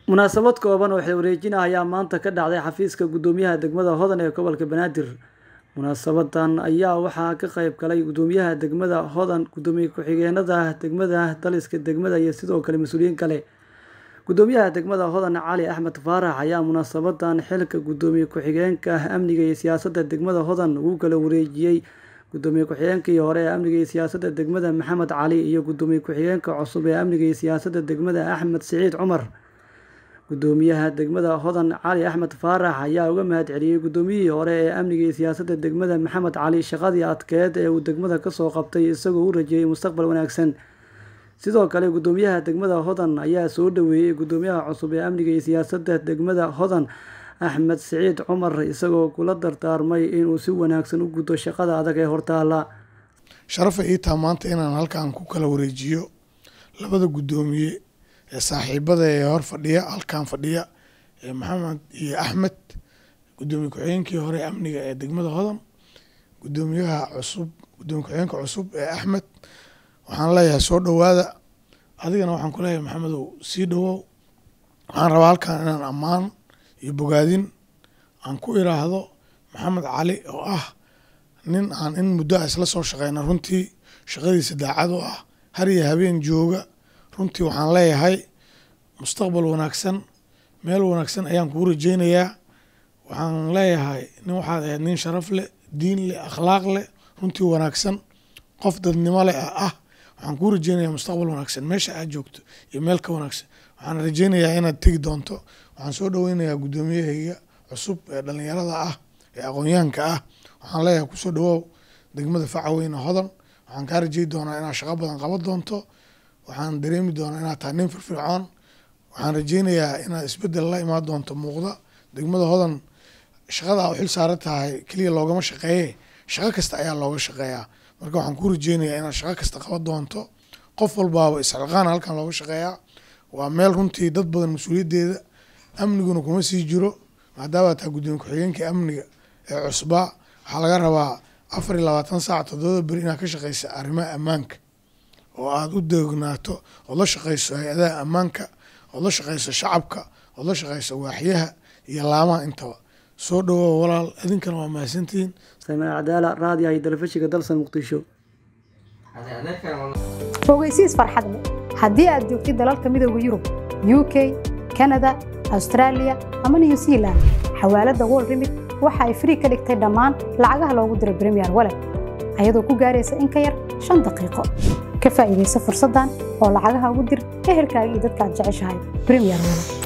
munaasabad kooban oo xilwareejin ah ayaa maanta ka dhacday xafiiska guddoomiyaha degmada hodan ee gobolka banaadir munaasabadan ayaa waxaa ka qayb galay guddoomiyaha degmada hodan guddoomiye ku-xigeenada degmada daliska degmada iyo sidoo kale mas-uuliyiin kale guddoomiyaha degmada hodan cali axmed faarax ayaa munaasabadan xilka guddoomiye ku-xigeenka amniga iyo siyaasadda degmada hodan ugu kala wareejiyey guddoomiye ku-xigeenkii hore ee amniga iyo siyaasadda degmada maxamed cali iyo guddoomiye ku-xigeenka cusub ee amniga iyo siyaasadda degmada axmed siciid cumar guddoomiyaha degmada hodan cali axmed faarax ayaa uga mahad celiyey guddoomiyihii hore ee amniga iyo siyaasadda degmada maxamed cali shaqadii adkeed ee uu degmada kasoo qabtay isagoo u rajeeyey mustaqbal wanaagsan sidoo kale guddoomiyaha degmada hodan ayaa soo dhaweeyey guddoomiyaha cusub ee amniga iyo siyaasadda degmada hodan axmed siciid cumar isagoo kula dardaarmay inuu si wanaagsan u gudo shaqada adag ee hortaala sharafa ii taa maanta inaan halkan ku kala wareejiyo labada guddoomiye ee saaxiibada ee hor fadhiya halkan fadhiya ee maxamed iyo axmed guddoomiye ku-xigeenkii hore amniga ee degmada hodan guddoomiyaha cusub guddoomiye ku-xigeenka cusub ee axmed waxaan leeyahay soo dhowaada adigana waxaan ku leeyahay maxamedow sii dhowow waxaan rabaa halkan inaan ammaan iyo bogaadin aan ku iraahdo maxamed cali oo ah nin aan in muddo a isla soo shaqeyna runtii shaqadiisa daacad oo ah har iyo habeen jooga runtii waxaan leeyahay mustaqbal wanaagsan meel wanaagsan ayaan kuu rajeynayaa waxaan leeyahay nin waxaad ahayd nin sharaf leh diin leh akhlaaq leh runtii wanaagsan qof dadnimo leh ah waxaan kuu rajeynayaa mustaqbal wanaagsan meesha aad joogto iyo meel ka wanaagsan waxaan rajeynayaa inaad tegi doonto waxaan soo dhoweynayaa guddoomiyahayga cusub ee dhalinyarada ah ee aqoonyahanka ah waxaan leeyahay kusoo dhawow degmada facaweyne hodan waxaan kaa rajey doonaa inaad shaqo badan qaban doonto waxaan dareemi doonaa inaad tahay nin firfircoon waxaan rajeynayaa inaad isbedel la imaan doonto muuqda degmada hodan shaqada u xil saaran tahay keliya loogama shaqeeye shaqo kasta ayaa looga shaqeeyaa marka waxaan ku rajeynayaa inaad shaqo kasta qaban doonto qof walbaaba isxilqaana halkan looga shaqeeyaa waa meel runtii dad badan mas-uuliyaddeeda amniguna kuma sii jiro maadaama taa guddoomiye ku-xigeenka amniga ee cusbaa waxaa laga rabaa afar iyo labaatan saac toddobada beri inaad ka shaqeysa arrimaha ammaanka oo aada u deegnaato ood la shaqeyso hay-adaha ammaanka ood la shaqeyso shacabka ood la shaqeyso waaxyaha iyo laamaha intaba soo dhawow walaal idinkana waa mahadsantihiin saamiin cadaala raadiyaha iyo telefishinka dalsan muqdisho fogeysiis farxad leh haddii aad joogtid dalalka midooda yurub u k kanada austraaliya ama new zealand xawaaladda wol remit waxa ay frii ka dhigtay dhammaan lacagaha loogu diro bremiyer walet ayadoo ku gaaraysa in ka yar shan daqiiqo ka faa'iidaysa fursaddan oo lacagaha ugu dir ehelkaaga iyo dadka aad jeceshahay bremiyer walet